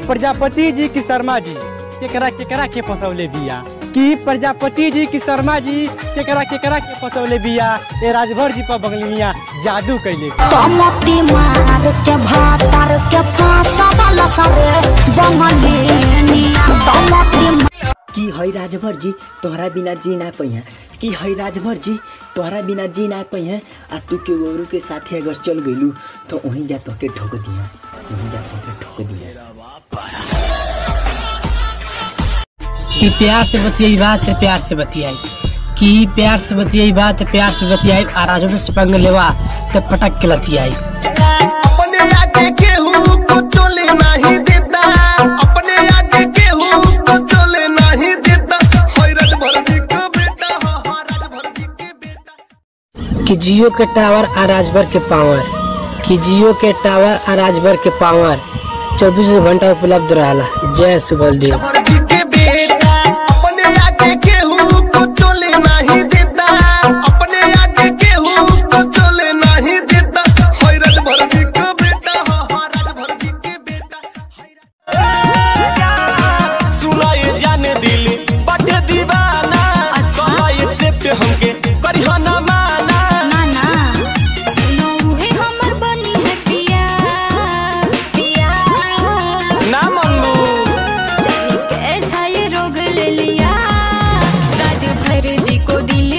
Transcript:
प्रजापति जी की शर्मा जी केकरा केकरा के फसौले बिया कि प्रजापति जी की शर्मा जी केकरा केकरा के फसौले बिया ए राजभर जी पर बंगलिया जादू कैले कमती मार के भातार के फांसा वाला सरे बंगलिनिया कमती कि है राजभर जी तोहरा बिना जी ना पहिया कि है राजभर जी तोहरा बिना जी ना पहिया आ तू के गोरू के साथे अगर चल गइलू तो वहीं जा तोके ठोक दिया वहीं जा तोके ठोक दिया कि प्यार से बतियाई बात तो प्यार से बतियाई कि प्यार से बतियाई बात तो प्यार से बतियाई आ राजभर से पंग लेवा तो पटक के लतियाई अपने आगे केहू को चले नहीं देता अपने आगे केहू को चले नहीं देता होय राजभर जी का बेटा हो हो राजभर जी के बेटा कि जियो के टावर आ राजभर के पावर कि जियो के टावर आ राजभर के पावर चौबीसों घंटा उपलब्ध रहला जय सुबल देव राजभर जी के बेटा अपने आगे केहू को चले नहीं देता अपने आगे केहू को चले नहीं देता होय राजभर जी का बेटा हो हो राजभर जी के बेटा सुनाए जाने दिल बट दीवाना अच्छा। एक्सेप्ट हमके करिहो ना माना नाना सुनो उहे हमर बनी है पिया पिया ना मनू जाने कैसा ये रोग ले लिया राज भर जी को दिल